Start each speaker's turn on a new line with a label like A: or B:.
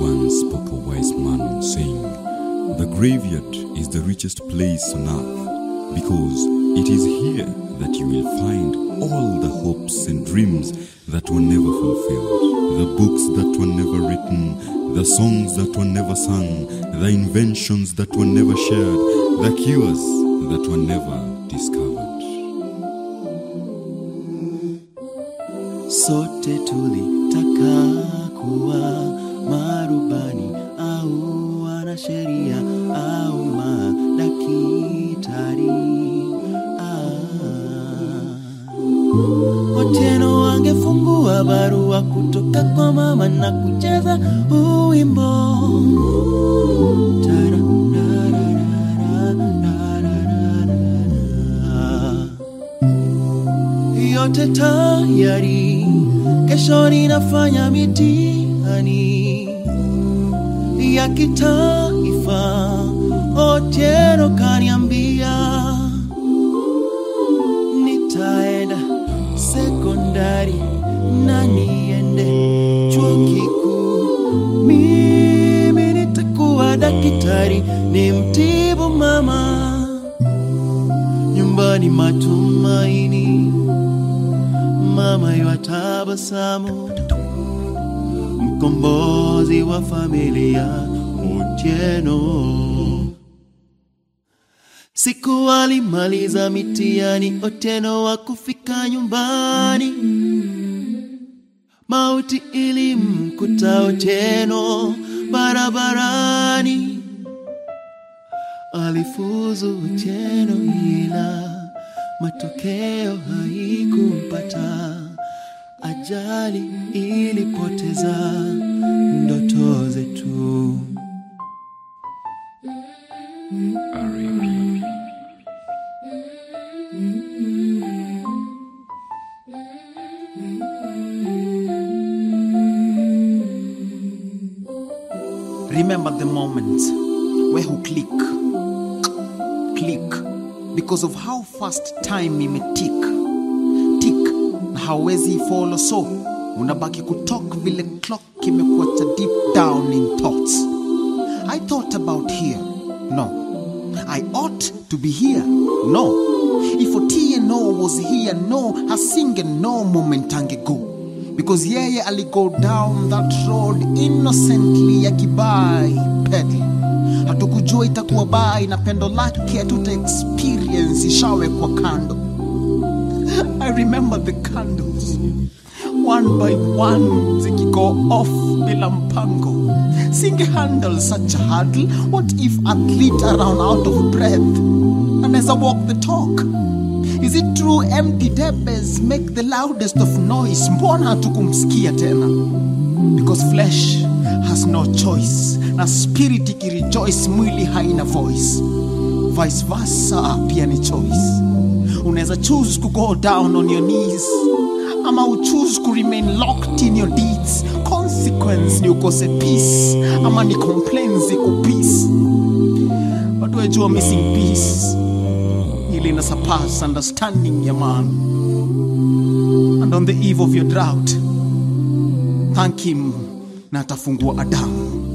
A: Once spoke a wise man, saying, The graveyard is the richest place on earth, because it is here that you will find all the hopes and dreams that were never fulfilled, the books that were never written, the songs that were never sung, the inventions that were never shared, the cures that were never discovered.
B: Sote tulitaka kuwa marubani au wanasheria au madaktari. Ah. Otieno angefungua barua kutoka kwa mama na kucheza uwimbo Tara, ra, ra, ra, ra, ra, ra, ra, ra. yote tayari, kesho ninafanya mitihani ya kitaifa. Otieno kaniambia nitaenda sekondari na niende chuo kikuu. Mimi nitakuwa daktari, ni mtibu mama nyumbani matumaini, mama yatabasamu, mkombozi wa familia Otieno. Siku alimaliza mitihani, Otieno wa kufika nyumbani, mauti ilimkuta Otieno barabarani alifuzu Otieno ila matokeo haikumpata. Ajali ilipoteza ndoto zetu.
C: Remember the moments where who click, click, because of how fast time imetick tick, na hawezi follow, so unabaki kutalk vile clock imekuacha deep down in thoughts. I thought about here, no. I ought to be here, no. If Otieno was here, no, hasinge no moment angego because yeye aligo down that road innocently akibai pedal hatukujua itakuwa bai na pendo lake hatuta experience ishawekwa kando i remember the candles one by one zikigo off bila mpango singe handle such a hurdle what if athlete around out of breath anaweza walk the talk Is it true empty debes make the loudest of noise? Mbona hatukumsikia tena? Because flesh has no choice, na spirit ikirejoice, mwili haina voice. Vice versa pia ni choice. Unaweza choose to go down on your knees ama uchoose ku remain locked in your deeds. Consequence ni ukose peace ama ni complaints ziku peace. But wejua missing peace ili ina surpass understanding ya man. And on the eve of your drought, thank him na atafungua Adamu.